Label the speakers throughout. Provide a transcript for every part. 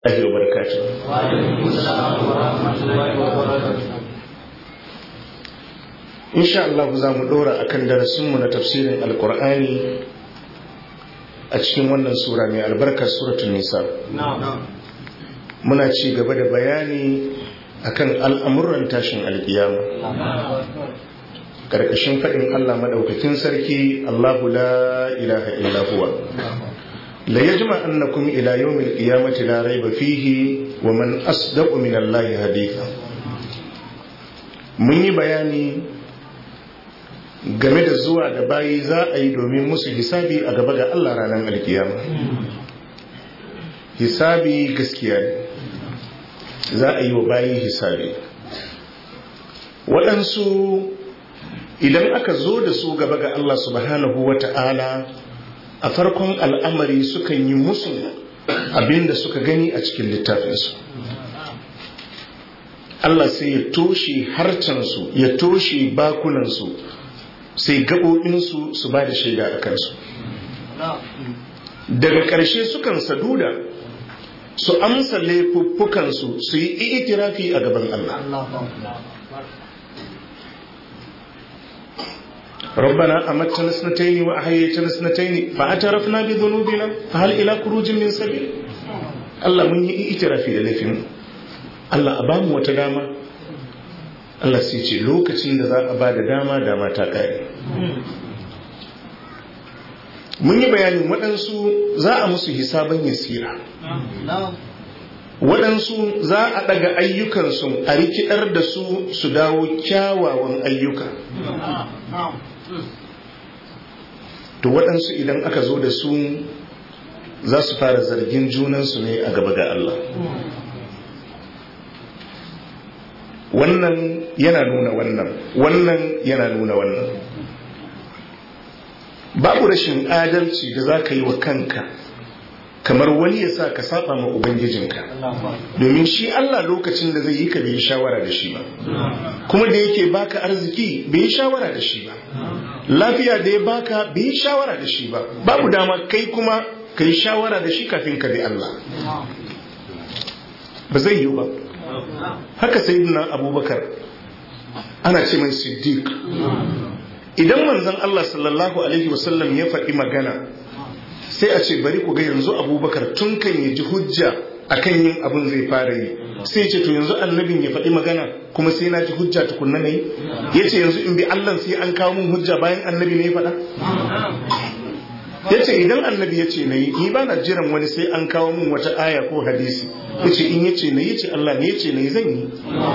Speaker 1: الله وبركاته إن شاء الله زام دورا أكن درسمنا na tafsirin Alƙur'ani a cikin wannan sura mai albarka suratul nisa muna ci gaba da bayani akan al'amuran tashin alƙiyama karkashin faɗin Allah madaukakin sarki Allahu la ilaha illa huwa la yajma annakum ila yawmil qiyamati la rayba fihi wa man asdaqu min Allah haditha mun yi bayani game da zuwa da bayi za a yi domin musu hisabi a gaba ga Allah ranar alkiyama hisabi gaskiya ne za a yi wa bayi hisabi waɗansu idan aka zo da su gaba ga Allah subhanahu wa ta'ala a farkon al'amari sukan yi musu abinda suka gani a cikin littafinsu Allah sai ya toshe harcensu ya toshe bakunansu sai gaɓoɓinsu su ba da shaida a kansu daga ƙarshe sukan saduda su amsa laifuffukansu su yi itirafi a gaban Allah ربنا أمتنا سنتين وأحييتنا سنتين فاعترفنا بذنوبنا فهل إلى خروج من سبيل الله من يئترافي للفين الله أبام وتداما Allah sai ce lokacin da za a ba da dama dama ta ƙare. Mun yi bayanin waɗansu za a musu hisaban yasira. Waɗansu za a ɗaga ayyukansu a rikidar da su su dawo kyawawan ayyuka. To waɗansu idan aka zo da su za su fara zargin junansu ne a gaba ga Allah. wannan yana nuna wannan wannan yana nuna wannan babu rashin adalci da za ka yi wa kanka kamar wani ya sa ka saba ma ubangijinka domin shi Allah lokacin da zai yi ka bai shawara da shi ba kuma da yake baka arziki bai shawara da shi ba lafiya da ya baka bai shawara da shi ba babu dama kai kuma ka yi shawara da shi kafin ka bi Allah ba zai yi ba haka sayyidina abubakar ana ce mai siddiq idan manzon Allah sallallahu alaihi wasallam ya faɗi magana sai a ce bari ku ga yanzu abubakar tun kan ya ji hujja akan yin abin zai fara yi sai ce to yanzu annabin ya faɗi magana kuma sai na ji hujja tukunna na yi ya ce yanzu in bi Allah sai an kawo min hujja bayan annabi ne ya faɗa ya ce idan annabi ya ce na yi ni ba na jiran wani sai an kawo min wata aya ko hadisi ya ce in ya ce na yi ce Allah ne ya ce na yi zan yi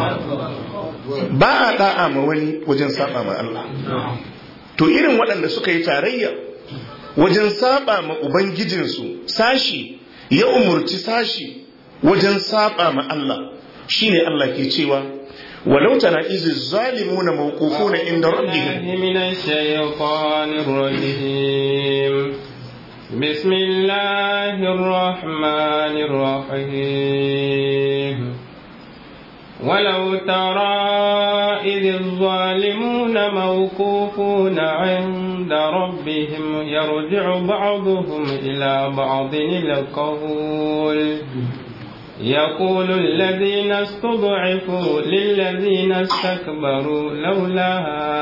Speaker 1: ba a da'a ma wani wajen saba ma Allah to irin waɗanda suka yi tarayya wajen saba ma ubangijinsu sashi ya umurci sashi wajen saba ma Allah shine Allah ke cewa ولو ترى إذ الظالمون موقوفون عند ربهم
Speaker 2: من الشيطان الرجيم بسم الله الرحمن الرحيم ولو ترى إذ الظالمون موقوفون عند ربهم يرجع بعضهم إلى بعض القول يقول الذين استضعفوا للذين استكبروا لولا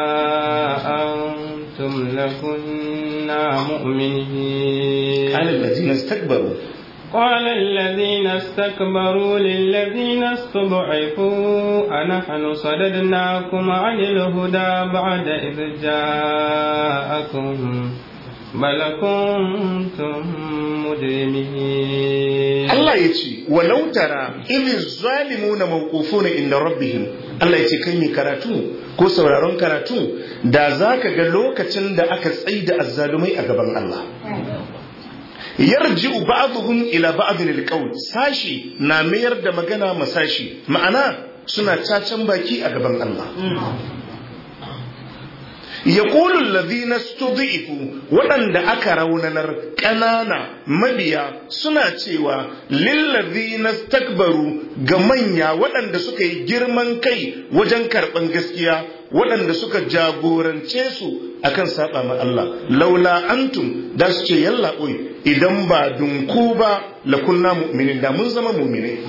Speaker 2: أنتم لكنا مؤمنين
Speaker 1: قال الذين استكبروا
Speaker 2: قال الذين استكبروا للذين استضعفوا أنحن صددناكم عن الهدى بعد إذ جاءكم بل كنتم مجرمين
Speaker 1: Allah ya ce walau tara idh zalimuna mawqufuna inda rabbihim Allah ya ce kai mai karatu ko sauraron karatu da zaka ga lokacin da aka tsaida azzalumai a gaban Allah yarji'u ba'dhum ila ba'dhin alqawl sashi na mayar da magana masashi ma'ana suna cacan baki a gaban Allah yaqulu alladhina stud'ifu waɗanda aka raunanar ƙanana mabiya suna cewa lillazina stakbaru ga manya waɗanda suka yi girman kai wajen karɓan gaskiya waɗanda suka jagorance su akan saba ma Allah laula antum da su ce yalla oi idan ba dunku ba la kunna mu'minin da mun zama mu'mine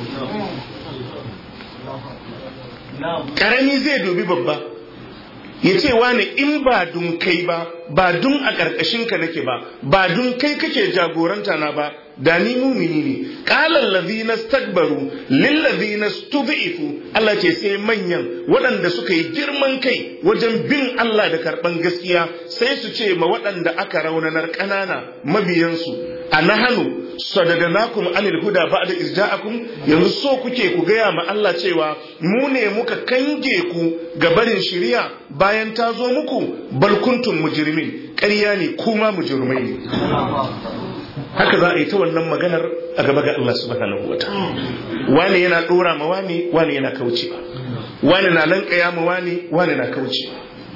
Speaker 1: karami zai dubi babba ya ce wani in ba dun kai ba ba dun a ƙarƙashin ka nake ba ba dun kai kake jagoranta na ba da ni mumini ne qala allazina stakbaru lil ladina stud'ifu Allah ce sai manyan waɗanda suka yi girman kai wajen bin Allah da karɓan gaskiya sai su ce ma waɗanda aka raunanar ƙanana mabiyansu a nahanu sadadanakum anil huda ba'da izja'akum yanzu so kuke ku gaya ma Allah cewa mu ne muka kange ku ga barin shari'a bayan ta zo muku bal kuntum mujrimin ƙarya ne kuma mujrimai ne haka za a yi ta wannan maganar a gaba ga Allah subhanahu wa wani yana dora ma wani wani yana kaucewa wani na lankaya ma wani wani na kaucewa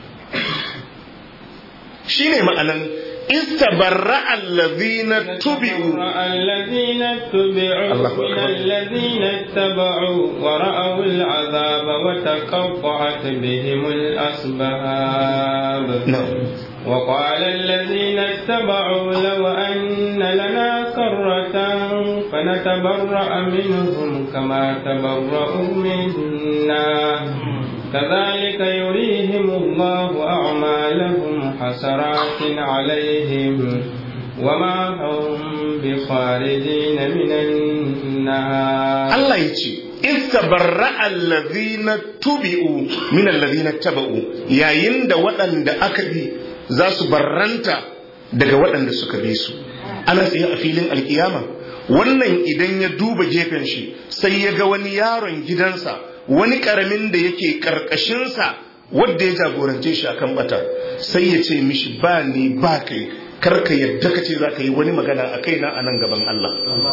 Speaker 1: shine ma'anan استبرأ الذين اتبعوا
Speaker 2: الذين اتبعوا
Speaker 1: الله
Speaker 2: من
Speaker 1: أكبر.
Speaker 2: الذين اتبعوا ورأوا العذاب وتقطعت بهم الأسباب
Speaker 1: نعم
Speaker 2: وقال الذين اتبعوا لو أن لنا كرة فنتبرأ منهم كما تبرأوا منا كذلك يريهم الله أعمالهم حسرات عليهم وما هم بخارجين من النار
Speaker 1: Allah ya ce istabarra allazina tubi'u min allazina taba'u yayin da waɗanda aka bi za su barranta daga waɗanda suka bi su ana tsaye a filin alkiyama wannan idan ya duba gefen shi sai ya ga wani yaron gidansa wani ƙaramin da yake ƙarƙashinsa wadda ya jagorance shi akan bata sai ya ce mishi ba ni ba kai karka yadda ka ce za ka yi wani magana a kaina a nan gaban Allah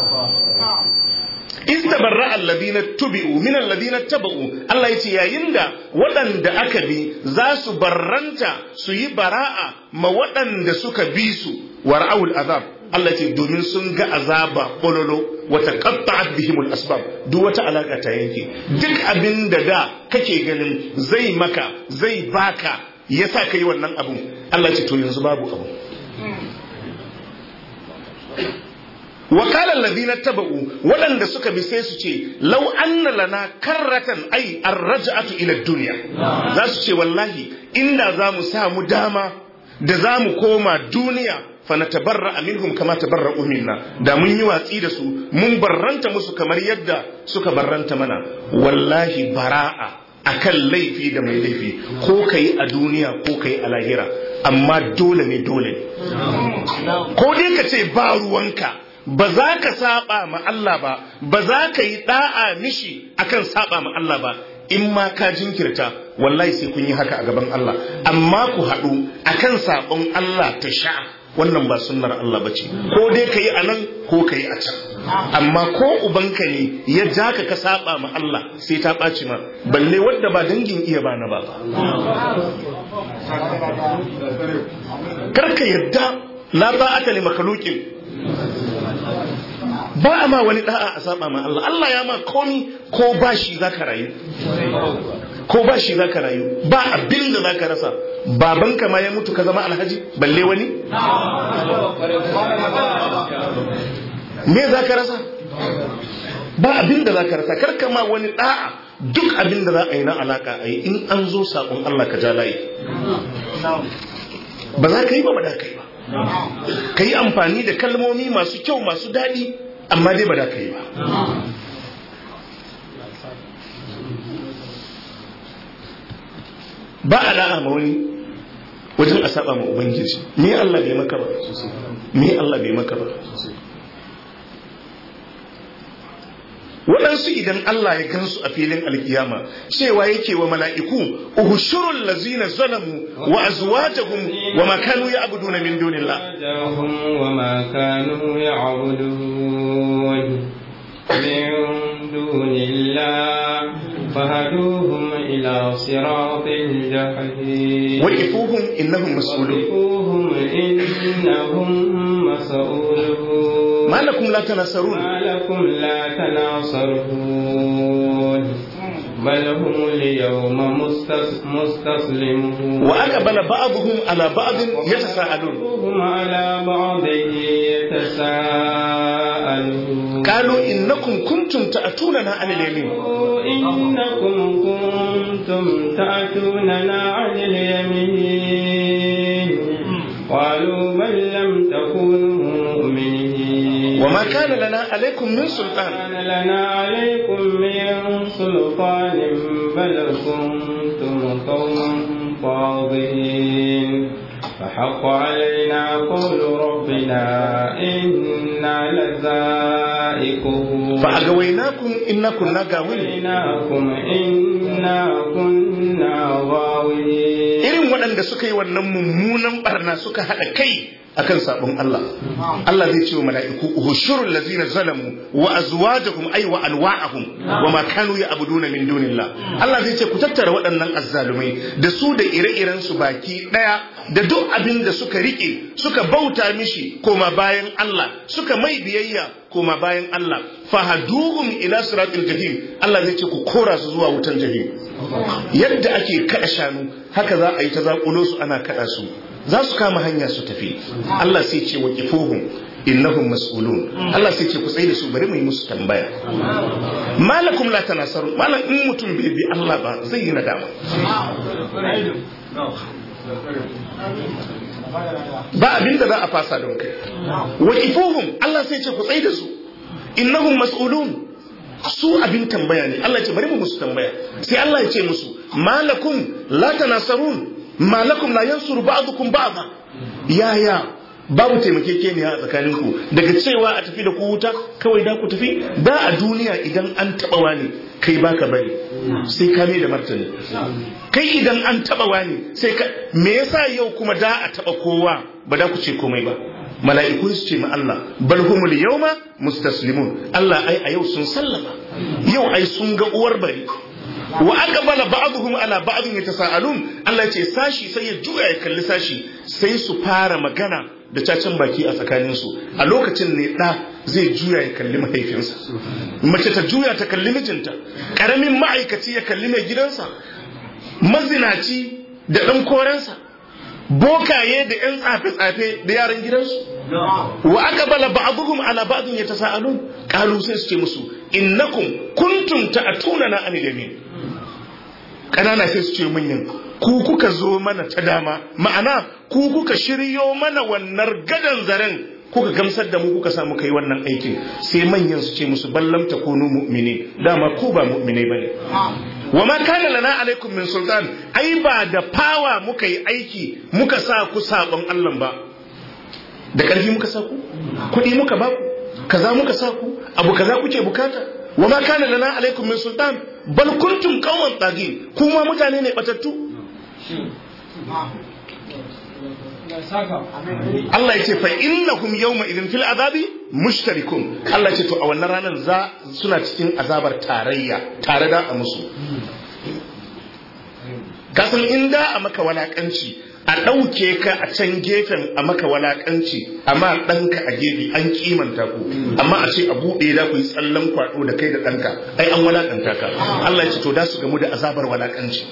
Speaker 1: istabarra alladina tubi'u min alladina taba'u Allah yace yayin da waɗanda aka bi za su barranta su yi bara'a ma waɗanda suka bi su wara'ul azab Allah ce domin sun ga azaba kololo wata qatta'at bihimul asbab duk wata alaka ta yanke duk abin da da kake ganin zai maka zai baka yasa kai wannan abun Allah ce to yanzu babu abu وقال الذين اتبعوا ولن suka bi sai su ce law anna lana karratan ay arraj'atu ila dunya za su ce wallahi inda za mu samu dama da za mu koma duniya fa natabarra minhum kama tabarra'u minna da mun yi watsi da su mun barranta musu kamar yadda suka barranta mana wallahi bara'a akan laifi da mai laifi ko kai a duniya ko kai a lahira amma dole ne dole ne ko dai ka ce ba ruwanka ba za ka saba ma Allah ba ba za ka yi da'a mishi akan saba ma Allah ba in ma ka jinkirta wallahi sai kun yi haka a gaban Allah amma ku haɗu akan sabon Allah ta sha wannan ba sunnar Allah bace ko dai ka yi a nan ko ka yi a can amma ko ubanka ne ya ja ka ka saba ma Allah sai ta ɓaci ma balle wadda ba dangin iya ba na ba karka yadda la ba'ata li makhluqin ba a ma wani da'a a saba ma Allah Allah ya ma komi ko ba shi zaka rayu ko ba shi zaka rayu ba abin da zaka rasa babanka ma ya mutu ka zama alhaji balle wani me zaka rasa ba abin da zaka rasa karka ma wani da'a duk abin da za a yi na alaka a yi in an zo saƙon Allah ka ja layi ba za ka yi ba ba da ka yi ba ka yi amfani da kalmomi masu kyau masu daɗi amma dai ba da ka yi ba ba a da'a ma wani wajen a saba ma ubangiji me Allah bai maka ba me Allah bai maka ba waɗansu idan Allah ya gansu a filin alkiyama cewa yake wa mala'iku uhushurul lazina zalamu wa azwajahum wa ma kanu ya'buduna min dunillah
Speaker 2: أزواجهم وما كانوا يعبدون من دون الله فهدوهم إلى صراط الجحيم
Speaker 1: waqifuhum innahum mas'ulun
Speaker 2: وقفوهم إنهم مسؤولون
Speaker 1: ma lakum la tanasarun
Speaker 2: ما لكم لا تناصرون بل هم اليوم مستس- مستسلمون
Speaker 1: wa aqbala ba'dhum ala ba'd yatasaalun
Speaker 2: بعضهم على بعض يتساءلون
Speaker 1: qalu innakum kuntum ta'tunana 'anil yamin
Speaker 2: إنكم كنتم تأتوننا عن اليمين قالوا بل لم تكونوا مؤمنين
Speaker 1: وما كان لنا عليكم من سلطان
Speaker 2: كان لنا عليكم من سلطان بل كنتم قوما طاغين فحق علينا قول ربنا إنا لذائقون
Speaker 1: فأغويناكم إنا كنا غاوين
Speaker 2: فأغويناكم إنا كنا غاوين
Speaker 1: irin waɗanda suka yi wannan mummunan barna suka haɗa kai akan sabon Allah Allah zai ce wa mala'iku uhushurul lazina zalamu wa azwajuhum ay wa anwa'ahum wa ma kanu ya'buduna min dunillah Allah zai ce ku tattara waɗannan azzalumai da su da ire-iren su baki ɗaya da duk abin da suka rike suka bauta mishi koma bayan Allah suka mai biyayya koma bayan Allah fahaduhum ila siratil jahim Allah zai ce ku kora su zuwa wutan jahim yadda ake kada shanu haka za a yi ta zakulo su ana kada su za su kama hanya su tafi Allah sai ce wa kifuhum innahum mas'ulun Allah sai ce ku tsaye da su bari mu yi musu tambaya malakum la tanasaru malam in mutum bai bi Allah ba zai yi nadama ba abin da za a fasa don kai wa kifuhum Allah sai ce ku tsaye da su innahum mas'ulun su abin tambaya ne Allah ya ce bari mu musu tambaya sai Allah ya ce musu malakum la tanasarun malakum la yansuru ba'dukum ba'da yaya babu taimakekeniya a tsakaninku daga cewa a tafi da ku wuta kawai da ku tafi da a duniya idan an taba wani kai baka bari sai ka mai da martani kai idan an taba wani sai ka me yasa yau kuma da a taba kowa ba da ku ce komai ba mala'iku su ce ma Allah bal humul yawma mustaslimun Allah ai a yau sun sallama yau ai sun ga uwar bari wa aqbala ba'dhum ala ba'dhin yatasaalun Allah ya ce sashi sai ya juya ya kalli sashi sai su fara magana da cacin baki a tsakanin su a lokacin ne da zai juya ya kalli mahaifinsa mace ta juya ta kalli mijinta karamin ma'aikaci ya kalli mai gidansa mazinaci da dan korensa bokaye da yan tsafe-tsafe da yaran gidansu wa aka bala ba'dhum ala ba'dhin yatasaalun qalu sai su ce musu innakum kuntum ta'tuna anil yamin kanana sai su ce manyan ku kuka zo mana ta dama ma'ana ku kuka shiryo mana wannan gadan zaren kuka gamsar da mu kuka samu kai wannan aikin sai manyan su ce musu ballam takunu mu'mini dama ku ba mu'minai bane wa ma kana lana alaikum min sultan ai ba da fawa muka yi aiki muka sa ku sabon Allah ba da ƙarfi muka sa ku kuɗi muka ba ku kaza muka sa ku abu kaza kuke bukata wa ma kana lana alaikum min sultan bal kuntum qauman tagin kuma mutane ne batattu Allah ya ce fa innahum yawma idin fil azabi mushtarikun Allah ya ce to a wannan ranar za suna cikin azabar tarayya tare da a musu kasan inda a maka walakanci a ɗauke ka a can gefen a maka walakanci amma ɗanka a gefe an kimanta ku amma a ce a buɗe da ku yi tsallan kwaɗo da kai da ɗanka ai an walakanta ka Allah ya ce to da su gamu da azabar walakanci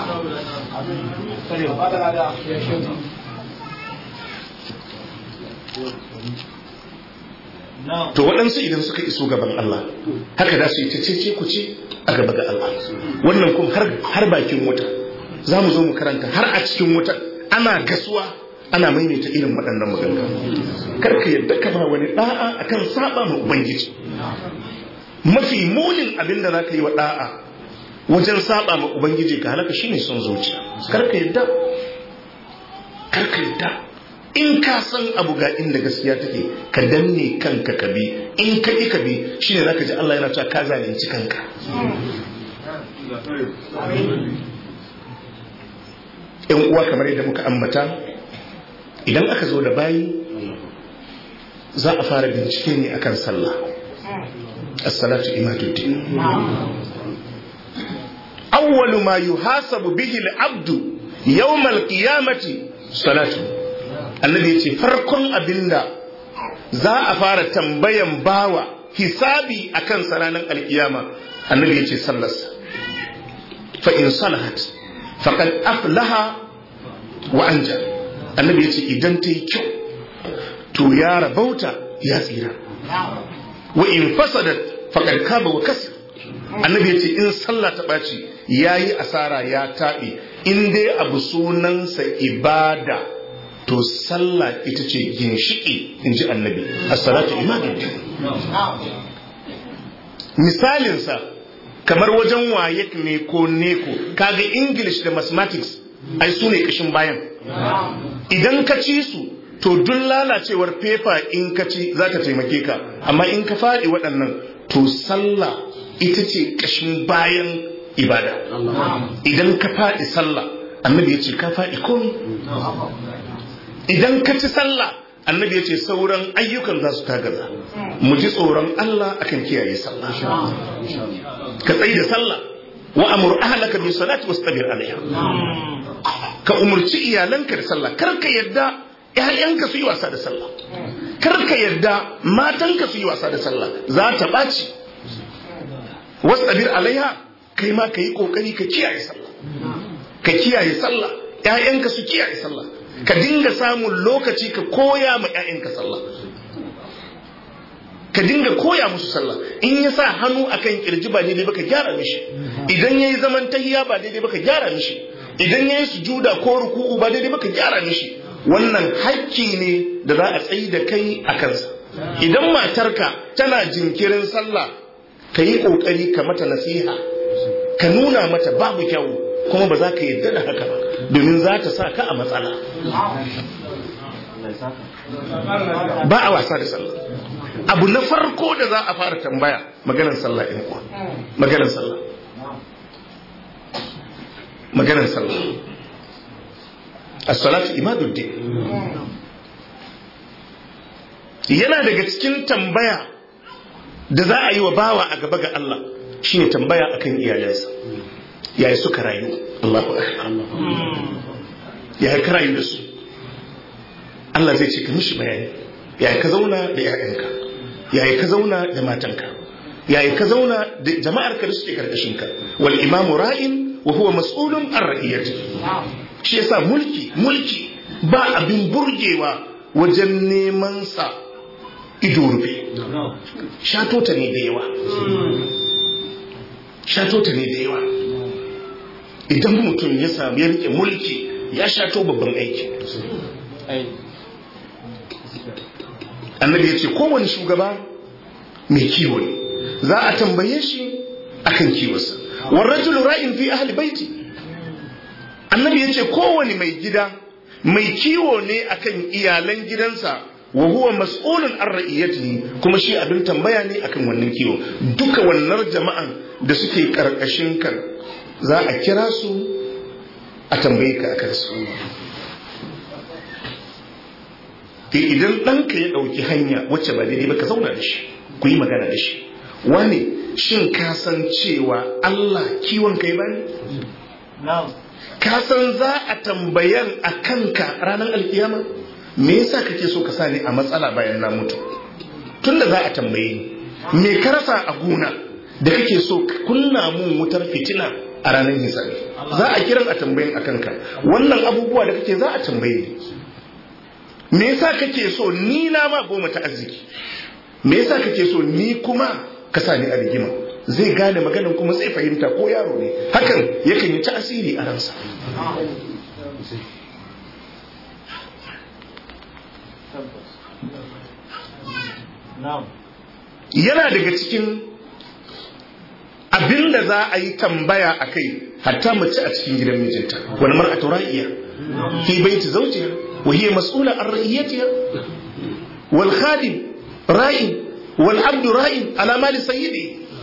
Speaker 1: to waɗansu idan suka iso gaban Allah haka da su yi ta cece ku ce a gaba ga Allah wannan kuma har bakin wuta za mu zo mu karanta har a cikin wuta ana gasuwa ana maimaita irin waɗannan maganganu karka yadda ka ba wani da'a akan saba ma ubangiji mafi munin abin da za ka yi wa da'a wajen saba ma ubangiji ka halaka shine son zuciya karka yadda karka yadda in ka san abu ga inda gaskiya take ka danne kanka ka bi in ka ƙi ka bi shine zaka ji Allah yana cewa ka zalunci kanka yan uwa kamar yadda muka ambata idan aka zo da bayi za a fara bincike ne akan sallah as-salatu imaduddin awwalu ma yuhasabu bihi al-abdu yawm al-qiyamati salatu annabi yace farkon abinda za a fara tambayan bawa hisabi akan ranar alkiyama annabi yace sallarsa fa in salahat faqad aflaha wa anja annabi yace idan ta yi kyau to ya rabauta ya tsira wa in fasadat faqad kaba wa kasir annabi yace in sallah ta ɓaci yayi asara ya taɓe in dai abu sunansa ibada to sallah ita ce ginshiki in ji annabi as-salatu imaduddin misalinsa kamar wajen wayek ne ko neko kaga english da mathematics ai su ne kashin bayan idan ka ci su to duk lalacewar fefa in ka ci za ta taimake ka amma in ka faɗi waɗannan to sallah ita ce kashin bayan ibada idan ka faɗi sallah annabi ya ce ka faɗi komi idan ka ci sallah annabi ya ce sauran ayyukan za su tagaza mu ji tsoron Allah akan kiyaye sallah ka tsayi da sallah wa amur ahlaka bi salati wastabir alaiha ka umurci iyalanka da sallah kar ka yadda ƴaƴanka su yi wasa da sallah kar ka yadda matanka su yi wasa da sallah za ta ɓaci wastabir alaiha kai ma ka yi ƙoƙari ka kiyaye sallah ka kiyaye sallah ƴaƴanka su kiyaye sallah ka dinga samun lokaci ka koya ma 'ya'yanka sallah ka dinga koya musu sallah in ya sa hannu akan kirji ba daidai ba ka gyara mishi idan ya yi zaman tahiya ba daidai ba ka gyara mishi idan ya yi sujuda ko ruku'u ba daidai ba ka gyara mishi wannan hakki ne da za a tsayi da kai a kansa idan matarka tana jinkirin sallah ka yi ƙoƙari ka mata nasiha ka nuna mata babu kyau kuma ba za ka yarda da haka ba domin za ta sa ka a matsala ba a wasa da sallah abu na farko da za a fara tambaya maganar sallah in kuwa maganar sallah maganar sallah as-salatu imaduddin yana daga cikin tambaya da za a yi wa bawa a gaba ga Allah shine tambaya akan iyalansa yaya suka rayu Allahu akbar yaya ka rayu da su Allah zai ce ka mishi bayani yaya ka zauna da ƴaƴanka yaya ka zauna da matanka yaya ka zauna da jama'ar ka da suke karkashin ka wal imamu ra'in wa huwa mas'ulun an ra'iyati shi yasa mulki mulki ba abin burgewa wajen neman sa ido rufe shato ta ne da yawa shato ta ne da yawa idan mutum ya samu ya rike mulki ya shato babban aiki annabi ya ce kowane shugaba mai kiwo ne za a tambaye shi akan kiwonsa warrajulu ra'in fi ahli baiti annabi ya ce kowane mai gida mai kiwo ne akan iyalan gidansa wa huwa mas'ulun an ra'iyatihi kuma shi abin tambaya ne akan wannan kiwo duka wannan jama'an da suke karkashin kan za a kira su a tambaye ka akan su idan ɗanka ya ɗauki hanya wacce ba daidai ba ka zauna da shi ku yi magana da shi wane shin ka san cewa Allah kiwon kai ba ne? ka san za a tambayan a kanka ranar alkiyama me yasa kake so ka sa ni a matsala bayan na mutu tunda za a tambaye ni me ka rasa a gona da kake so kunna mun wutar fitina a ranar hisabi za a kiran a tambayin a kanka wannan abubuwa da kake za a tambaye ni me yasa kake so ni na ma goma ta arziki me yasa kake so ni kuma ka sa ni a rigima zai gane maganan kuma zai fahimta ko yaro ne hakan yakan yi tasiri a ransa yana daga cikin abin da za a yi tambaya a kai hatta mace a cikin gidan mijinta wani mar'atu ra'iya fi baiti zawjiha wa hiya mas'ula an ra'iyatiha wal khadim ra'in wal abdu ra'in ala mali sayyidi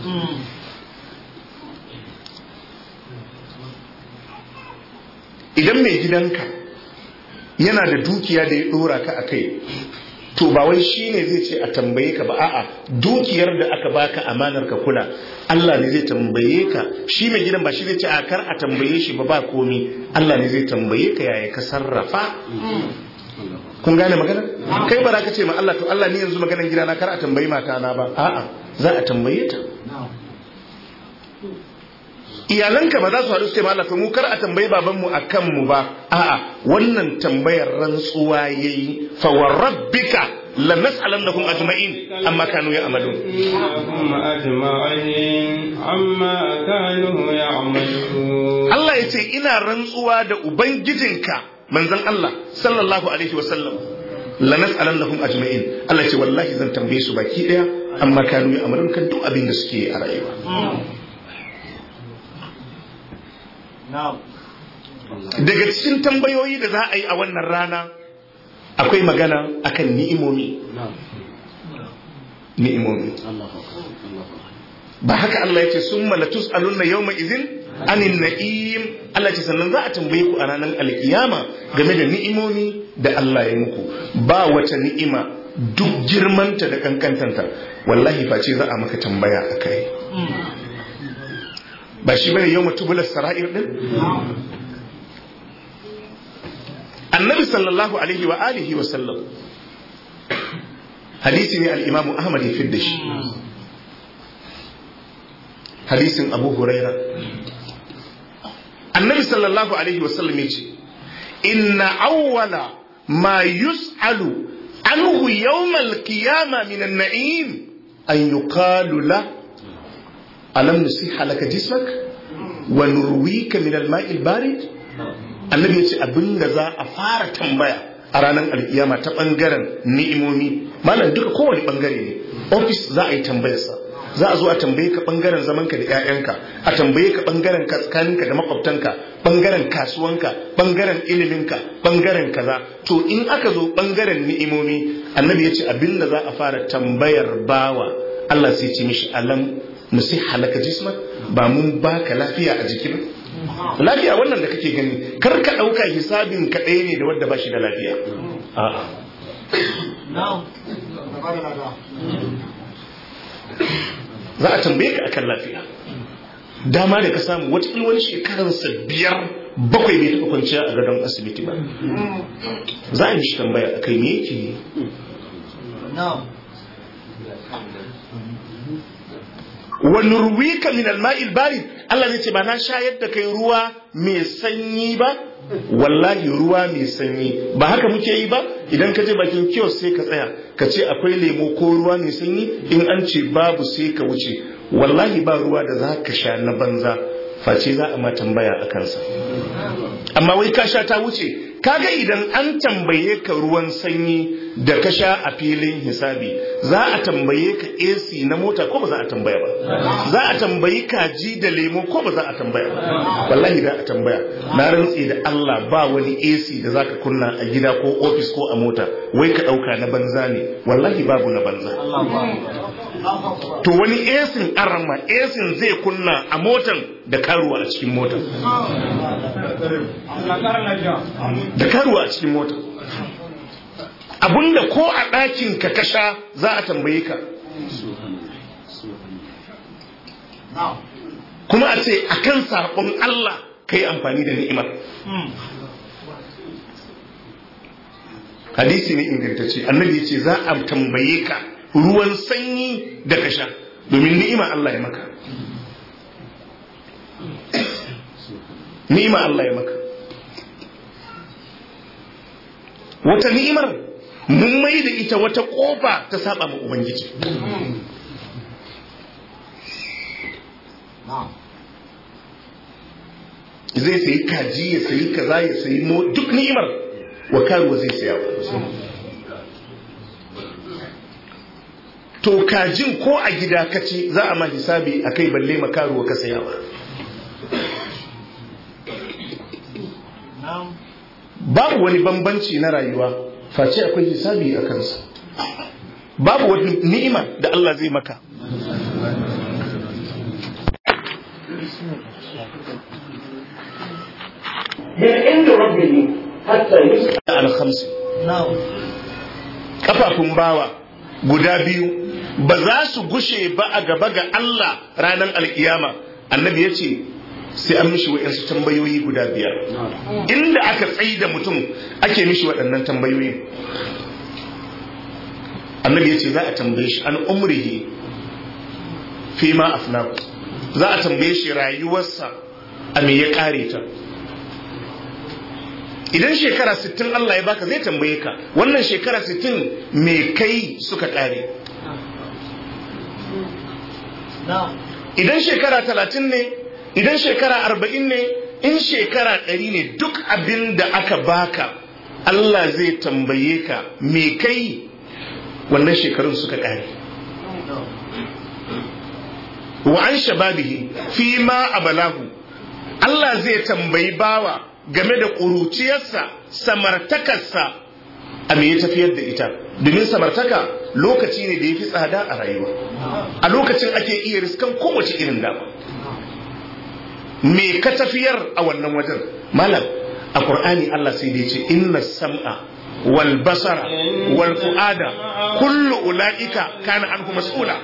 Speaker 1: idan mai gidanka yana da dukiya da ya dora ka a kai to ba wai shi ne zai ce a tambaye ka ba a'a dukiyar da aka baka amanar ka kula Allah ne zai tambaye ka shi mai gidan ba shi zai ce a kar a tambaye shi ba ba komi Allah ne zai tambaye ka yaya ka sarrafa kun gane magana kai ba za ka ce ma Allah to Allah ni yanzu maganar gidana kar a tambayi mata na ba a'a za a tambaye ta iyalanka ba za su haɗu su ce ma Allah to mu kar a tambayi babanmu a kanmu ba a'a wannan tambayar rantsuwa yayi fa wa rabbika lanas'alannahum ajma'in amma kanu ya'malun
Speaker 2: إنهم أجمعين عما كانوا يعملون
Speaker 1: Allah ya ce ina rantsuwa da ubangijinka manzon Allah sallallahu alaihi wasallam lanas'alannahum ajma'in Allah ya ce wallahi zan tambaye su baki daya amma kanu ya'malun kan duk abin da suke a rayuwa daga cikin tambayoyi da za a yi a wannan rana akwai magana akan ni'imomi ni'imomi ba haka Allah ya ce sun malatus alunna yawma izin anin na'im Allah ce sannan za a tambaye ku a ranar alkiyama game da ni'imomi da Allah ya muku ba wata ni'ima duk girmanta da kankantanta wallahi face za a maka tambaya a kai ba shi bane yau mutubular sara'ir din annabi sallallahu alaihi wa alihi wa sallam hadisi ne al-imamu ahmad ya fidda shi hadisin abu huraira annabi sallallahu alaihi wa sallam ya ce inna awwala ma yus'alu anhu yawmal qiyama min an-na'im an yuqalu la alam nusiha laka jismak wa nurwika min al-ma'i al-barid annabi ya ce abin da za a fara tambaya a ranar alkiyama ta bangaren ni'imomi malam duka kowane bangare ne ofis za a yi tambayarsa za a zo a tambaye ka bangaren zamanka da 'ya'yanka a tambaye ka bangaren tsakaninka da makwabtanka bangaren kasuwanka bangaren iliminka bangaren kaza to in aka zo bangaren ni'imomi annabi ya ce abin da za a fara tambayar bawa Allah sai ce mishi alam nusi halaka jisma ba mun baka lafiya a jiki ba lafiya wannan da kake gani kar ka ɗauka hisabin ka ɗaya ne da wadda ba shi da lafiya a'a za a tambaye ka akan lafiya dama da ka samu wata wani shekaransa biyar bakwai bai taɓa kwanciya a gadon asibiti ba za a yi shi tambaya a kai me yake yi wa nurwika min al-ma'il barid Allah zai ce ba na shayar da kai ruwa mai sanyi ba wallahi ruwa mai sanyi ba haka muke yi ba idan ka je bakin kiosk sai ka tsaya ka ce akwai lemo ko ruwa mai sanyi in an ce babu sai ka wuce wallahi ba ruwa da za ka sha na banza face za a ma tambaya a kansa amma wai ka sha ta wuce kaga idan an tambaye ka ruwan sanyi da ka sha a filin hisabi za a tambaye ka AC na mota ko ba za a tambaya ba za a tambayi kaji da lemo ko ba za a tambaya ba wallahi za a tambaya na rantse da Allah ba wani AC da zaka kunna a gida ko ofis ko a mota wai ka dauka na banza ne wallahi babu na banza to wani esin arama esin zai kunna a motan da karuwa a cikin motan da karuwa a cikin motan abinda ko a ɗakin ka kasha za a tambaye ka kuma a ce a kan saƙon Allah ka yi amfani da ni'imar hadisi ne ingantacce annabi ya ce za a tambaye ka ruwan sanyi da ka sha domin ni'ima Allah ya maka ni'ima Allah ya maka wata ni'imar mun mai da ita wata kofa ta saba ma ubangiji zai sayi kaji ya sayi kaza ya sayi mo duk ni'imar wa karuwa zai saya to kajin ko a gida kace za a ma hisabi a kai balle makaruwa ka saya ba babu wani bambanci na rayuwa face akwai hisabi a kansa babu wani ni'ima da Allah zai maka
Speaker 3: من عند ربه حتى يسأل
Speaker 1: alhamsi kafafun bawa guda biyu ba za su gushe ba a gaba ga Allah ranar alkiyama annabi ya ce sai an mishi wa'yansu tambayoyi guda biyar inda aka tsayi da mutum ake mishi waɗannan tambayoyi annabi ya ce za a tambaye shi an umrihi fi ma afnaku za a tambaye shi rayuwarsa a me ya kare ta idan shekara 60 Allah ya baka zai tambaye ka wannan shekara 60 me kai suka kare idan shekara 30 ne idan shekara 40 ne in shekara 100 ne duk abin da aka baka Allah zai tambaye ka me kai wannan shekarun suka kare wa an shababihi fi ma abalahu Allah zai tambayi bawa game da ƙuruciyarsa samartakarsa a me ya tafiyar da ita domin samartaka lokaci ne da ya fi tsada a rayuwa a lokacin ake iya riskan kowace irin dama me ka tafiyar a wannan wajen malam a ƙur'ani Allah sai da ya ce inna sam'a wal basara wal fu'ada kullu ula'ika kana anhu mas'ula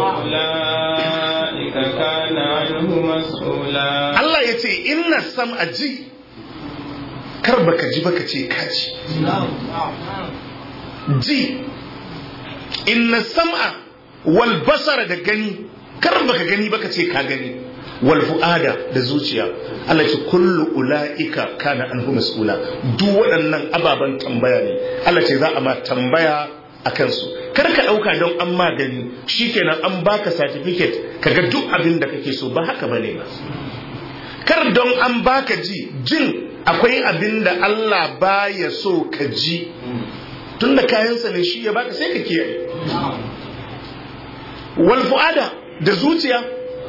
Speaker 1: Allah ya ce inna sam'a ji kar baka ji baka ce kaji ji inna sam'a wal basara da gani kar baka gani baka ce ka gani wal fu'ada da zuciya Allah ce kullu ula'ika kana anhu mas'ula duk waɗannan ababen tambaya ne Allah ce za a ma tambaya a kansu kar ka ɗauka don an magani shikenan an baka certificate kaga duk abin da kake so ba haka bane ba kar don an baka ji jin akwai abin da Allah baya so ka ji tun da kayansa ne shi ya baka sai ka kiyaye wal fu'ada da zuciya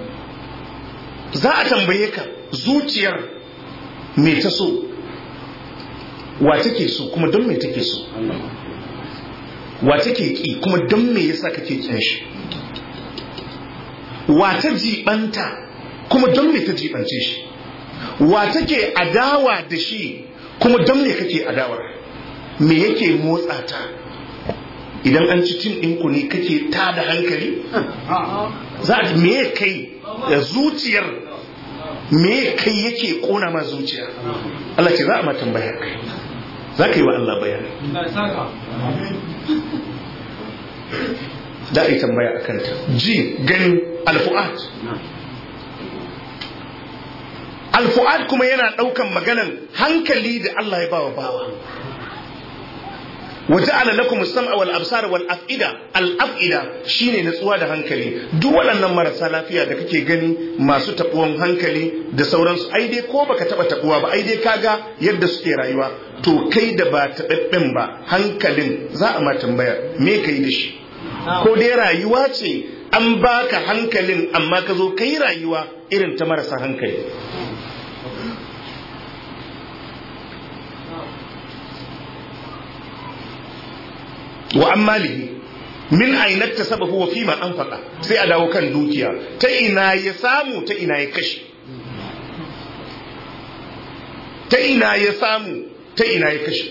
Speaker 1: za a tambaye ka zuciyar me ta so wa take so kuma don me take so wa take ki kuma don me yasa kake kin shi wa ta jibanta kuma don me ta jibance shi wa take adawa da shi kuma don me kake adawa me yake motsa ta idan an ci tim ɗinku ne kake ta da hankali za a me kai da zuciyar me kai yake kona ma zuciya Allah ce za a ma tambaya kai za ka yi wa Allah bayani da a yi tambaya a kanta ji gani alfu'at alfu'ad kuma yana ɗaukan maganan hankali da Allah ya bawa bawa وجعل لكم السمع والابصار والافئده الافئده shine natsuwa da hankali duk waɗannan marasa lafiya da kake gani masu tabuwan hankali da sauransu ai dai ko baka taba tabuwa ba ai dai kaga yadda suke rayuwa to kai da ba taɓaɓɓen ba hankalin za a ma tambaya me kai da shi ko dai rayuwa ce an baka hankalin amma ka zo kai rayuwa irin ta marasa hankali wa ammalihi min ainat tasabahu wa fima anfaqa sai a dawo kan dukiya ta ina ya samu ta ina ya kashe ta ina ya samu ta ina ya kashe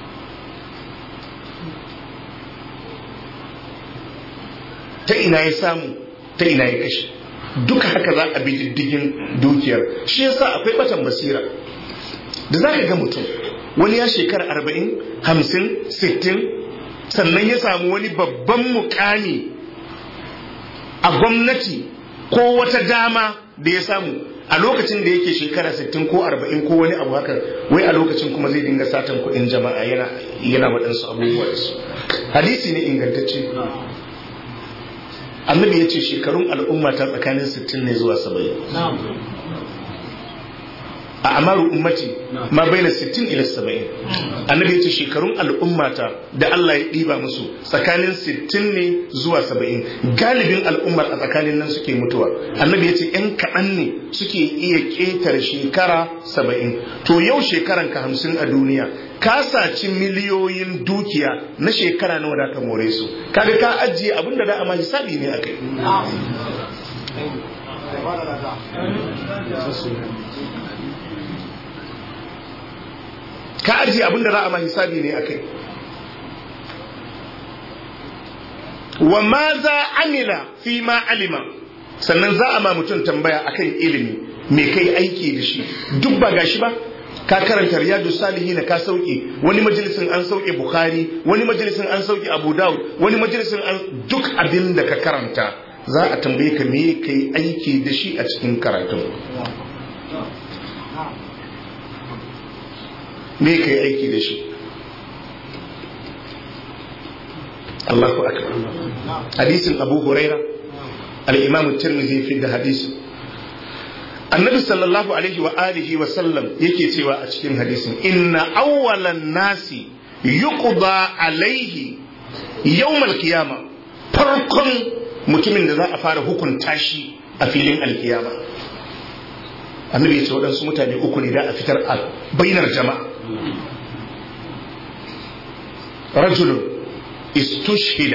Speaker 1: ta ina ya samu ta ina ya kashe duka haka za a bi diddigin dukiyar shi yasa akwai batan basira da za ka ga mutum wani ya shekara arba'in hamsin sittin sannan ya samu wani babban mukami a gwamnati ko wata dama da ya samu a lokacin da yake shekara 60 ko 40 ko wani abu haka wai a lokacin kuma zai dinga satan kuɗin jama'a yana yana waɗansu abubuwa da su hadisi ne ingantacce annabi ya ce shekarun al'umma ta tsakanin 60 ne zuwa 70 a amaru ummati ma baina 60 ila 70 annabi ya ce shekarun al'ummata da Allah ya ɗiba musu tsakanin 60 ne zuwa 70 galibin al'ummar a tsakanin nan suke mutuwa annabi ya ce yan kaɗan ne suke iya ƙetare shekara 70 to yau shekaran ka 50 a duniya ka saci miliyoyin dukiya na shekara nawa da ka more su kaga ka ajiye abin da da a ma hisabi ne akai ka ajiye abin da za a ma hisabi ne a kai wa ma za amila fi ma alima sannan za a ma mutum tambaya akan ilimi me kai aiki da shi duk ba gashi ba ka karanta riyadu salihin ka sauke wani majalisin an sauke bukhari wani majalisin an sauke abu daud wani majalisin an duk abin da ka karanta za a tambaye ka me kai aiki da shi a cikin karatun me kai aiki da shi Allahu akbar hadisin Abu Huraira al-Imam Tirmidhi fi da hadisin Annabi sallallahu alaihi wa alihi wa sallam yake cewa a cikin hadisin inna awwalan nasi yuqda alaihi yawmal qiyama farkon mutumin da za a fara hukunta shi a filin alkiyama annabi ya ce waɗansu mutane uku ne da a fitar a bainar jama'a rajulun istushhida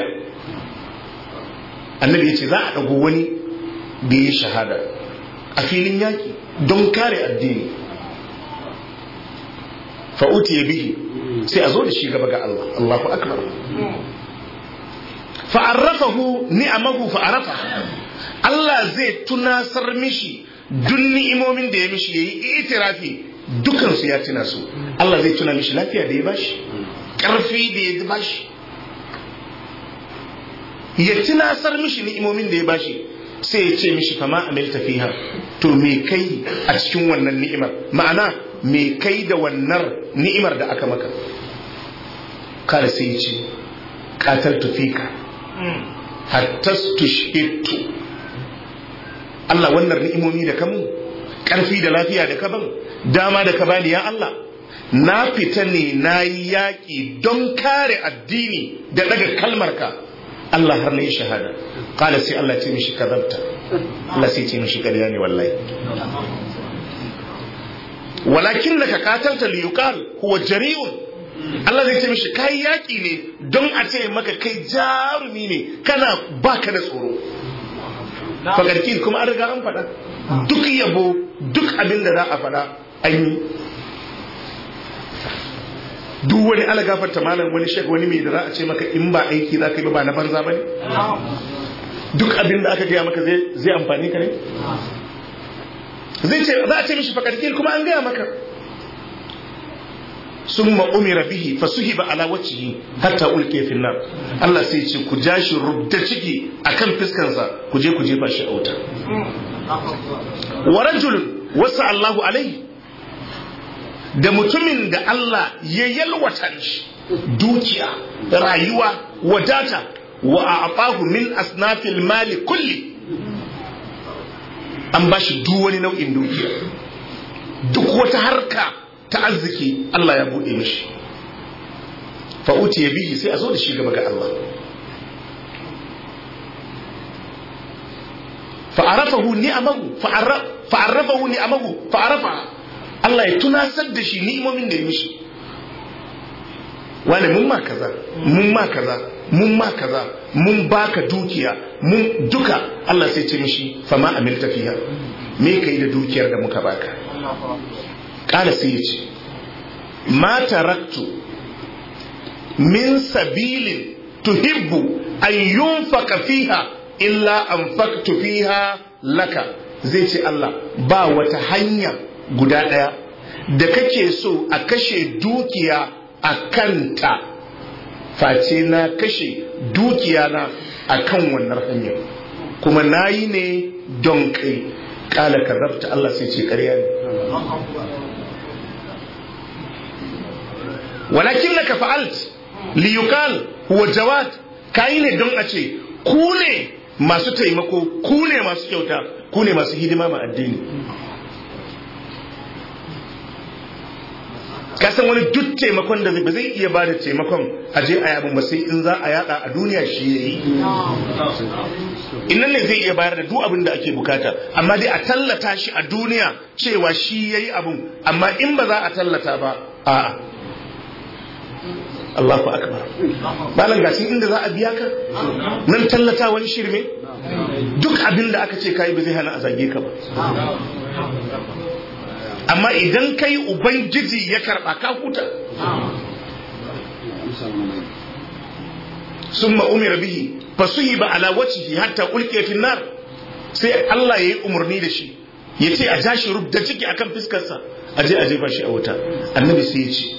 Speaker 1: annabi ya ce za a ɗago wani da ya shahada a filin yaƙi don kare addini fa'uti ya bihi sai a zo da shi gaba ga Allah Allahu akbar fa'arrafahu ni'amahu fa'arafa Allah zai tunasar mishi duk ni'imomin da ya mishi yayi itirafi dukansu ya tuna su Allah zai tuna mishi lafiya da ya bashi ƙarfi da ya bashi ya tunasar mishi ni'imomin da ya bashi sai ya ce mishi fama amilta fiha to me kai a cikin wannan ni'imar ma'ana me kai da wannan ni'imar da aka maka kala sai ya ce qataltu fika hatta tushhitu Allah wannan ni'imomi da kamun karfi da lafiya da kaban dama da ka bani ya Allah na fita ne na yi yaƙi don kare addini da daga kalmarka Allah har na yi shahada kala sai Allah ce mishi kazabta Allah sai ce mishi ƙarya ne wallahi walakin da ka katalta liyukal huwa jari'un Allah zai ce mishi kai yaƙi ne don a ce maka kai jarumi ne kana baka da tsoro fagarkin kuma an riga an faɗa duk yabo duk abin da za a faɗa an yi duk wani alagafarta malam wani shek wani mai da za a ce maka in ba aiki za ka yi ba na banza ba ne duk abin da aka gaya maka zai amfani ka ne zai ce za a ce mishi fakarkin kuma an gaya maka sun ma'umira bihi fa suhi ba ala wacce hatta ulke finnar Allah sai ce ku ja shi rubda ciki akan fiskansa ku je ku jefa shi a wuta wa rajulun wasa Allahu alaihi da mutumin da Allah ya yalwata shi dukiya rayuwa wadata wa a'tahu min asnafil mali kulli an bashi duk wani nau'in dukiya duk wata harka ta arziki Allah ya bude mishi fa ya bihi sai a zo da shi gaba ga Allah fa'arafahu ni'amahu fa'arrafahu ni'amahu fa'arafa Allah ya tunasar da shi ni'imomin da ya mishi wani mun ma kaza mun ma kaza mun ma kaza mun baka dukiya mun duka Allah sai ce mishi fama amilta fiha me kai da dukiyar da muka baka kala sai ya ce ma taraktu min sabilin tuhibbu an yunfaka fiha illa anfaktu fiha laka zai ce Allah ba wata hanya guda ɗaya da kake so a kashe dukiya a kanta face na kashe dukiya na a kan wannan hanyar kuma na yi ne don kai kala karrafta Allah sai ce ƙarya ne walakin na ka fa'alt liyukal huwa jawad ka yi ne don a ce ku ne masu taimako ku ne masu kyauta ku ne masu hidima ma addini kasan wani duk taimakon da ba zai iya ba da taimakon a je a yabin ba sai in za a yada a duniya shi ya yi innan ne zai iya bayar da duk abin da ake bukata amma dai a tallata shi a duniya cewa shi ya yi abin amma in ba za a tallata ba a'a Allahu akbar malam gashi inda za a biya ka nan tallata wani shirme duk abin da aka ce kai ba zai hana a zage ka ba amma idan kai ubangiji ya karba ka huta summa umira bihi fasuhiba ala wajhihi hatta ulqiya fi nar sai Allah yayi umarni da shi yace a jashi rubda ciki akan fiskarsa aje aje ba shi a wuta annabi sai ya ce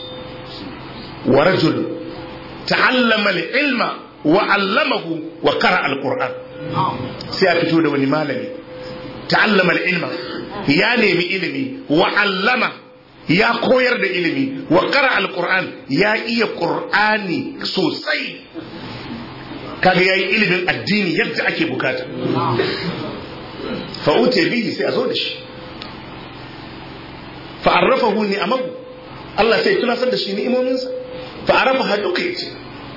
Speaker 1: ورجل تعلم العلم وعلمه وقرأ القرآن sai a fito da wani malami ta'allama ilma ya nemi ilimi wa allama ya koyar da ilimi wa qara alquran ya iya qur'ani sosai kaga yayi ilimin addini yadda ake bukata fa uti bihi sai a zo da shi fa arrafahu ni'amahu Allah sai tunasar da shi ni'imominsa fa arafa duka yace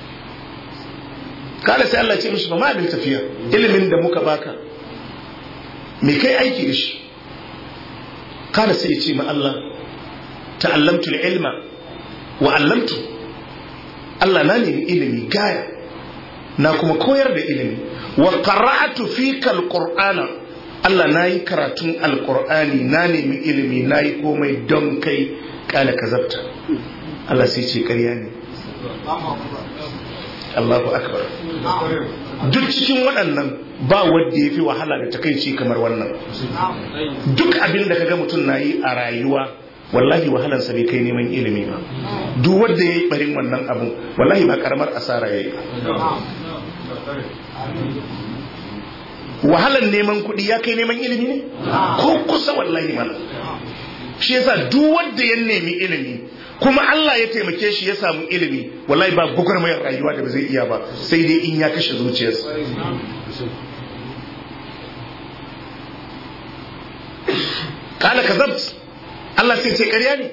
Speaker 1: kala sai Allah ce mishi ba ma tafiya ilimin da muka baka me kai aiki da shi kala sai ya ce ma Allah ta'allamtu ilma wa allamtu Allah na nemi ilimi gaya na kuma koyar da ilimi wa qara'atu fika alqur'ana Allah na yi karatun alqur'ani na nemi ilimi na yi komai don kai kala kazabta Allah sai ce ƙarya ne Allahu akbar duk cikin waɗannan ba wanda ya fi wahala da takaici kamar wannan duk abin da kaga mutum na yi a rayuwa wallahi wahalansa bai kai neman ilimi ba duk wanda ya yi barin wannan abu wallahi ba karamar asara ya yi wahalan neman kuɗi ya kai neman ilimi ne ko kusa wallahi mana shi yasa duk wanda ya nemi ilimi kuma Allah ya taimake shi ya samu ilimi wallahi ba gwagwarmayar rayuwa da ba zai iya ba sai dai in ya kashe zuciyarsa kala kazabt Allah sai ce ƙarya ne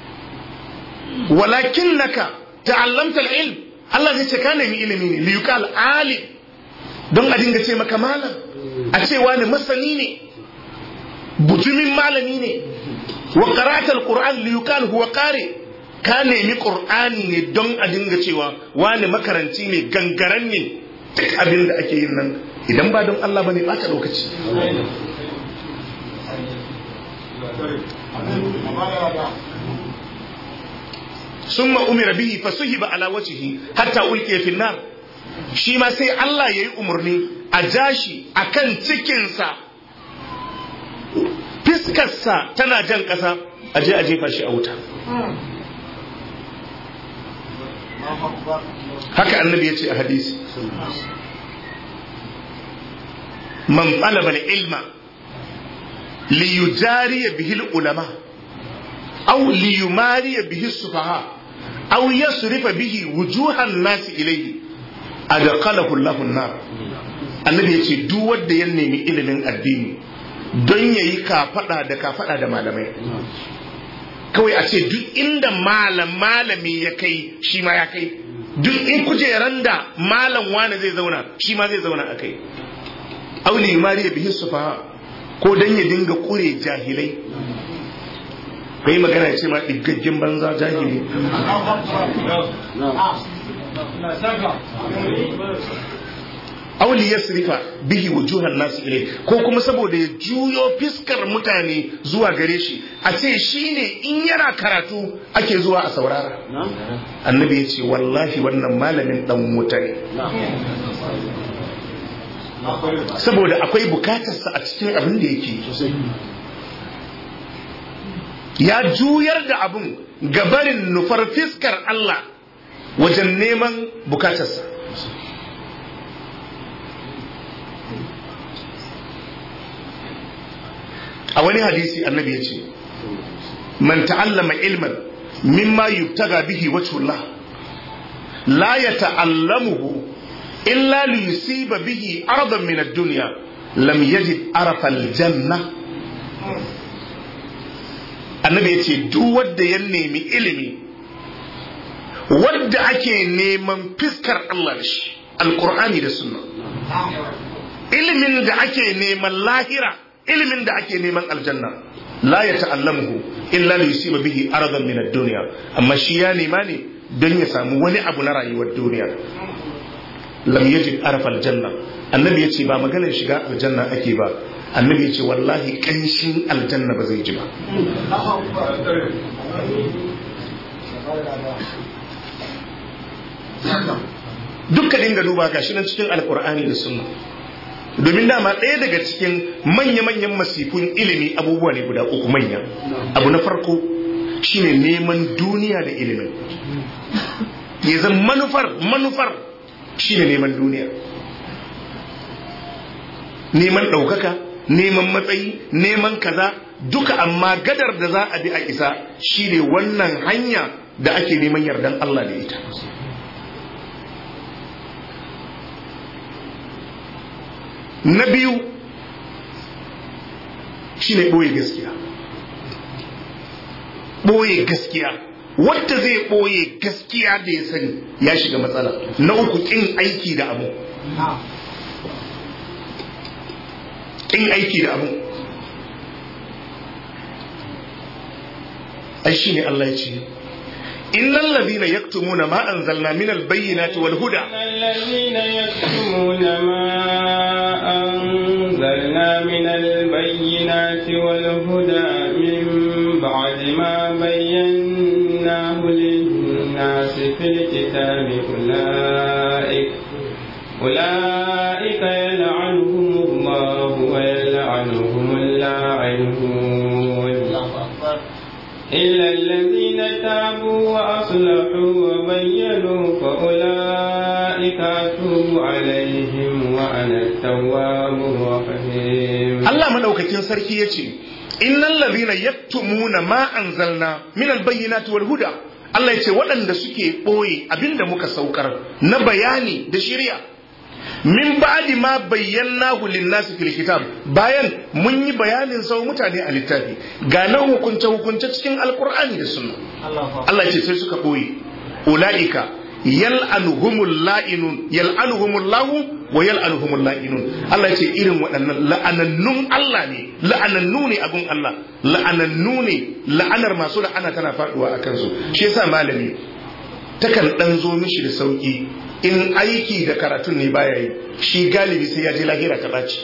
Speaker 1: walakin naka ta'allamta ilm Allah zai ce ka nemi ilimi ne li yuqal alim don a dinga ce maka malam a ce wani masani ne bujumin malami ne wa qara'atal qur'an li yuqal huwa qari ka nemi qur'ani ne don a dinga cewa wani makaranci ne gangaren ne duk abin da ake yin nan idan ba don Allah bane ba ta lokaci ثم أمر به فسحب على وجهه حتى ألقي في النار shi ma sai Allah ya yi umarni a jashi a kan cikinsa fiskarsa tana jan ƙasa a je a jefa shi a wuta haka annabi ya ce a hadisi man talaba ilma li yujariya bihi ulama aw li yumariya bihi sufaha aw yasrifa bihi wujuhan nasi ilayhi adqalahu Allahu nar annabi yace duk wanda ya nemi ilimin addini don yayi kafada da kafada da malamai kawai a ce duk inda malam malami ya kai shi ma ya kai duk in kujeran da malam wani zai zauna shi ma zai zauna a kai auli mariya bihi sufa ko dan ya dinga kure jahilai kai magana ya ce ma diggaggen banza jahili auli ya sirifa bihi wujuhan nasu ilai ko kuma saboda ya juyo fiskar mutane zuwa gare shi a ce shi ne in yana karatu ake zuwa a saurara annabi ya ce wallahi wannan malamin dan wuta ne saboda akwai bukatarsa a cikin abin da yake ya juyar da abin gabarin nufar fiskar Allah wajen neman bukatarsa a wani hadisi annabi ya ce man ta'allama ilman mimma yubtaga bihi wajhullah la yata'allamuhu illa li yusiba bihi aradan min ad-dunya lam yajid arafa al-janna annabi ya ce duk wanda ya nemi ilimi wadda ake neman fiskar Allah da shi alkur'ani da sunna ilimin da ake neman lahira ilimin da ake neman aljanna la ya ta'allamuhu illa li yusiba bihi aradan min ad-dunya amma shi ya nema ne don ya samu wani abu na rayuwar duniya lam yajid arafa aljanna annabi ya ce ba maganar shiga aljanna ake ba annabi ya ce wallahi kanshin aljanna ba zai ji ba dukka dinga duba gashi nan cikin alkur'ani da sunna domin dama ɗaya daga cikin manya-manyan masifun ilimi abubuwa ne guda uku manya abu na farko shine neman duniya da ilimin ya zan manufar manufar shine neman duniya neman ɗaukaka neman matsayi neman kaza duka amma gadar da za a bi a isa shine wannan hanya da ake neman yardan Allah da ita na biyu shine ɓoye gaskiya ɓoye gaskiya wadda zai ɓoye gaskiya da ya sani ya shiga matsala na uku ƙin aiki da abu ƙin aiki da abu ai shi ne Allah ya ce إن الذين يكتمون ما أنزلنا من البينات والهدى
Speaker 2: الذين يكتمون ما أنزلنا من البينات والهدى من بعد ما بيناه للناس في الكتاب أولئك أولئك يلعنهم الله ويلعنهم اللاعنون إلا الذين تابوا وأصلحوا وبينوا فأولئك أتوب عليهم وأنا التواب الرحيم
Speaker 1: Allah madaukakin sarki ya ce innal ladhina yaktumuna ma anzalna min albayyinati wal huda Allah ya ce waɗanda suke ɓoye abinda muka saukar na bayani da shirya min ba'di ma bayyanahu lin-nasi fil kitab bayan mun yi bayanin sau mutane a littafi ga nan hukunce hukunce cikin alqur'ani da sunna Allah ya ce sai suka ɓoye ulaika yal'anuhumul la'inun yal'anuhumul lahu wa yal'anuhumul la'inun Allah ya ce irin waɗannan la'anannun Allah ne la'anannu ne abun Allah la'anannu ne la'anar masu la'ana tana faduwa a kansu shi yasa malami takan dan zo mishi da sauki in aiki da karatun ne baya yi shi galibi sai ya je lahira ta ɓaci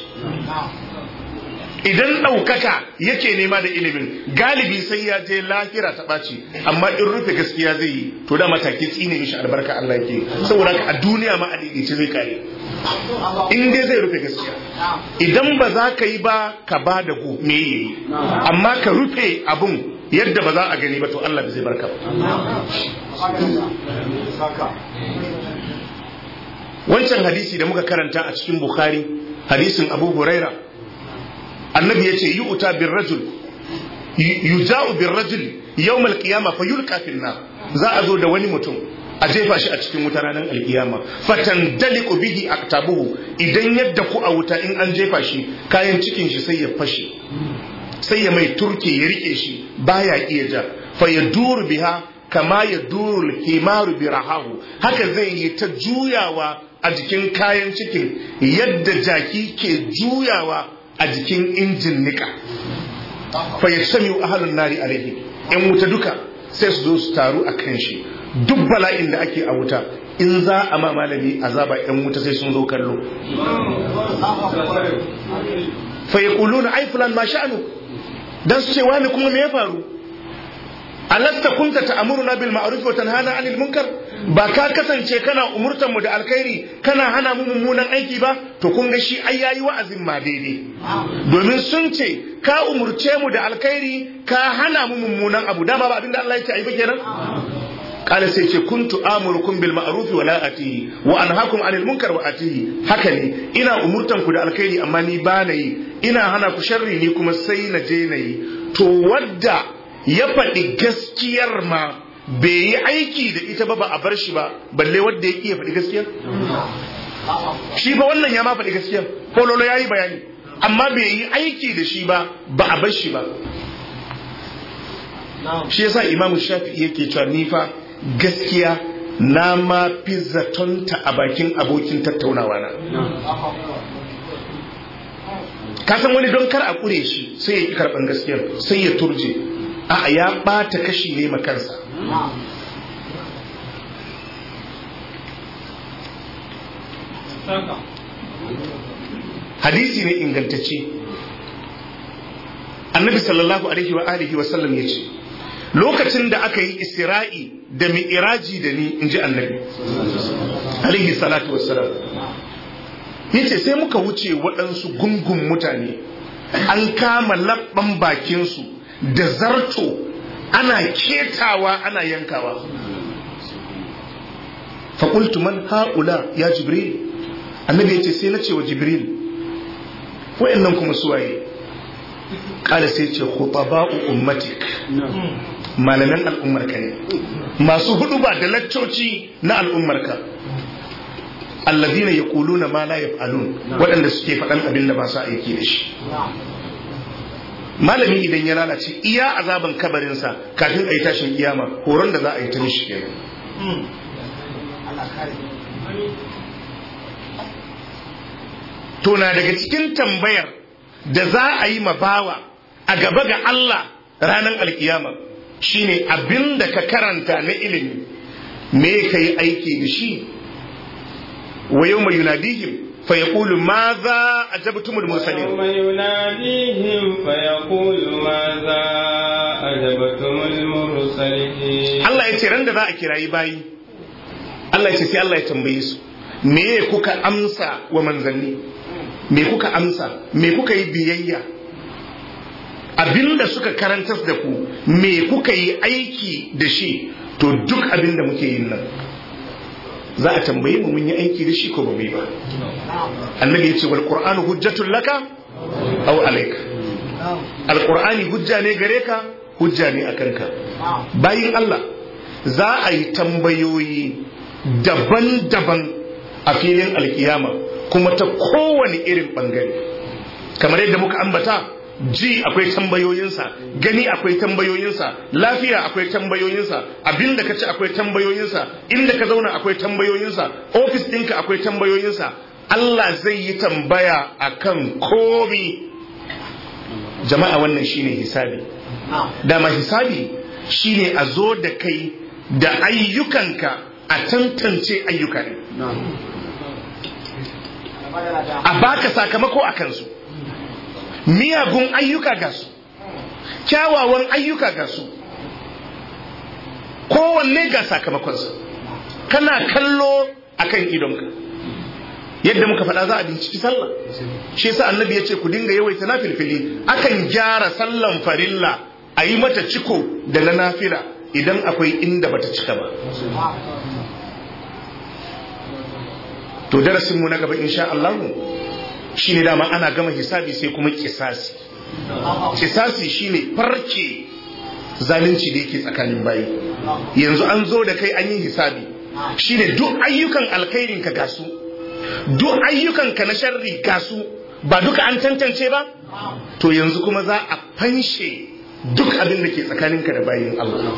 Speaker 1: idan ɗaukaka yake nema da ilimin galibi sai ya je lahira ta ɓaci amma in rufe gaskiya zai yi to da mataki tsine mishi albarka Allah yake saboda a duniya ma a ce zai kare in dai zai rufe gaskiya idan ba za ka yi ba ka ba da ku me yi amma ka rufe abun yadda ba za a gani ba to Allah ba zai barka ba wancan hadisi da muka karanta a cikin bukhari hadisin abu huraira annabi ya ce yi uta bin rajul yuja'u bin rajul yau malkiyama fa yulka finna za a zo da wani mutum a jefa shi a cikin wuta ranar alkiyama fatan daliku bihi aktabuhu idan yadda ku a wuta in an jefa shi kayan cikin shi sai ya fashe sai ya mai turke ya rike shi baya iya ja fa ya duru biha kama ya duru himaru bi rahahu haka zai yi ta juyawa a jikin kayan cikin yadda jaki ke juyawa a jikin injin nika fa ya sami ahalun nari alaihi yan wuta duka sai su zo su taru a kan shi duk bala'in da ake a wuta in za a ma malami azaba yan wuta sai sun zo kallo fa ya na ai fulan ma sha'anu dan su ce wani kuma me ya faru alasta kunta ta'muruna bil ma'ruf wa tanhana 'anil munkar ba ka kasance kana umurtan mu da alkhairi kana hana mu mummunan aiki ba to kun ga shi ai yayi wa'azin ma daidai domin sun ce ka umurce mu da alkhairi ka hana mu mummunan abu dama ba abinda Allah yake ai ba kenan kala sai ce kuntu amurukum bil ma'ruf wa la atihi wa anhaakum 'anil munkar wa atihi haka ne ina umurtan ku da alkhairi amma ni ba na yi ina hana ku sharri ni kuma sai na je na yi to wadda ya faɗi gaskiyar ma bai yi aiki da ita ba ba a bar shi ba balle wadda ya iya faɗi gaskiyar shi ba wannan ya ma faɗi gaskiyar kololo ya yi bayani amma bai yi aiki da shi ba ba a bar shi ba shi yasa imamu shafi'i yake cewa ni fa gaskiya na ma fi zatonta a bakin abokin tattaunawa na ka san wani don kar a kure shi sai ya ki karɓan gaskiyar sai ya turje a ya ɓata kashi ne makansa hadisi ne ingantacce annabi sallallahu alaihi wa alihi wa sallam ya ce lokacin da aka yi isra'i da mi'iraji da ni in ji annabi alaihi salatu wassalam ya ce sai muka wuce waɗansu gungun mutane an kama labban bakinsu da zarto ana ketawa ana yankawa faƙultu man ha'ula ya jibril annabi ya ce sai na ce wa jibril wayannan kuma suwaye kala sai ce khutaba'u ummatik malaman al'ummarka ne masu hudu ba da laccoci na al'ummarka allazina yaquluna ma la yaf'alun waɗanda suke faɗan abin da ba su aiki da shi malami idan ya lalace iya azaban kabarinsa kafin a yi tashin kiyama horon da za a yi ta mishi kenan to na daga cikin tambayar da za a yi bawa a gaba ga Allah ranar alkiyama shine abin da ka karanta na ilimi me ka yi aiki da shi wa yau mai yunadihim فيقول ماذا أجبتم المرسلين
Speaker 2: يوم يناديهم فيقول ماذا أجبتم المرسلين
Speaker 1: Allah ya ce ran da za a kirayi bayi Allah ya ce sai Allah ya tambaye su me kuka amsa wa manzanni me kuka amsa me kuka yi biyayya abinda suka karantar da ku me kuka yi aiki da shi to duk abinda muke yin nan za a tambaye mu mun yi aiki da shi ko ba mu yi ba annabi ya ce wal qur'anu hujjatul laka aw alayka al qur'ani hujja ne gare ka hujja ne akan ka bayin Allah za a yi tambayoyi daban-daban a filin alkiyama kuma ta kowane irin bangare kamar yadda muka ambata ji akwai tambayoyinsa gani akwai tambayoyinsa lafiya akwai tambayoyinsa abinda ka ci akwai tambayoyinsa inda ka zauna akwai tambayoyinsa ofis ɗinka akwai tambayoyinsa Allah zai yi tambaya akan komi jama'a wannan shine hisabi dama hisabi shine a zo da kai da ayyukanka a tantance ayyuka ne a baka sakamako a kansu miyagun ayyuka ga su kyawawan ayyuka ga su kowanne ga sakamakonsa kana kallo akan idonka yadda muka faɗa za a binciki sallah shi yasa annabi ya ce ku dinga yawaita na filfili akan gyara sallan farilla a yi mata ciko da na nafila idan akwai inda bata cika ba to darasinmu na gaba insha Allah shine dama ana gama hisabi sai kuma kisasi kisasi shine farce zalunci da yake tsakanin bayi yanzu an zo da kai an yi hisabi shine duk ayyukan alkhairin ka gasu duk ayyukan ka na sharri gasu ba duka an tantance ba to yanzu kuma za a fanshe duk abin da ke tsakaninka da bayin Allah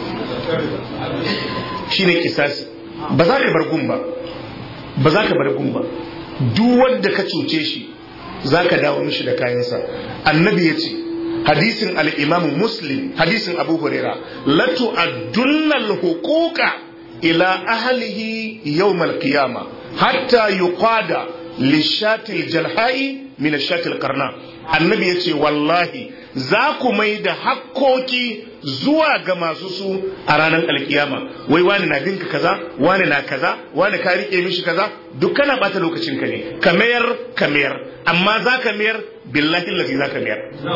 Speaker 1: shine kisasi ba za ka bar gun ba ba za ka bar gun ba duk wanda ka cuce shi za ka dawo mishi da kayansa annabi ya ce hadisin al'imamu muslim hadisin abu huraira latu addunnal hukuka ila ahalihi yau qiyama hatta yuqada lishatil jalha'i min shatil karna annabi ya ce wallahi za ku mai da hakkoki zuwa ga masu su a ranar alkiyama wai wani na binka kaza wani na kaza wani ka rike mishi kaza duk kana bata lokacin ka ne ka mayar ka mayar amma za ka mayar billahi lafi za ka mayar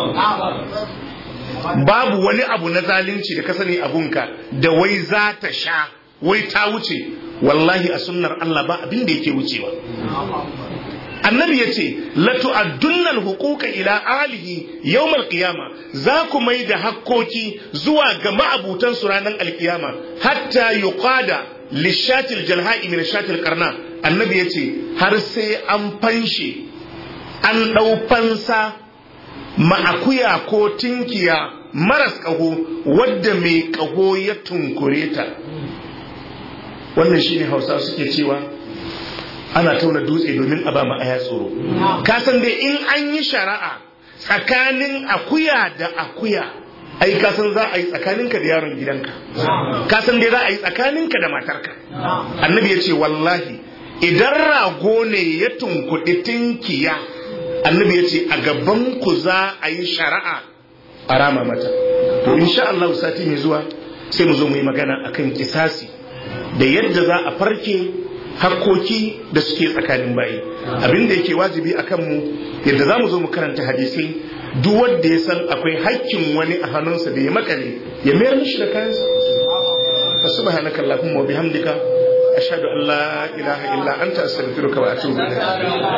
Speaker 1: babu wani abu na zalunci da ka sani abunka da wai za ta sha wai ta wuce wallahi a sunnar Allah ba abin da yake wucewa annabi ya ce latu addunnal hukuka ila alihi yawmal qiyama za ku mai da hakkoki zuwa ga ma'abutan su ranar alkiyama hatta yuqada lishatil jalha'i min shatil qarna annabi ya ce har sai an fanshe an ɗau fansa ma'akuya ko tinkiya maras ƙaho wadda mai ƙaho ya tunkure ta wannan shine hausa suke cewa ana tauna dutse domin a ba mu aya tsoro ka san dai in an yi shari'a tsakanin akuya da akuya ai ka san za a yi tsakaninka da yaron gidanka ka san dai za a yi tsakaninka da matarka annabi ya ce wallahi idan rago ne ya tunkuɗi tinkiya annabi ya ce a gaban ku za a yi shari'a a rama mata to insha Allah sati mai zuwa sai mu zo mu yi magana akan kisasi da yadda za a farke hakkoki da suke tsakanin bayi abin da yake wajibi a kanmu yadda za mu zo mu karanta hadisai duk wanda ya san akwai hakkin wani a hannunsa da ya makale ya mayar mishi da kayansa subhanaka allahumma wa bihamdika ashhadu an la ilaha illa anta astaghfiruka wa atubu ilayk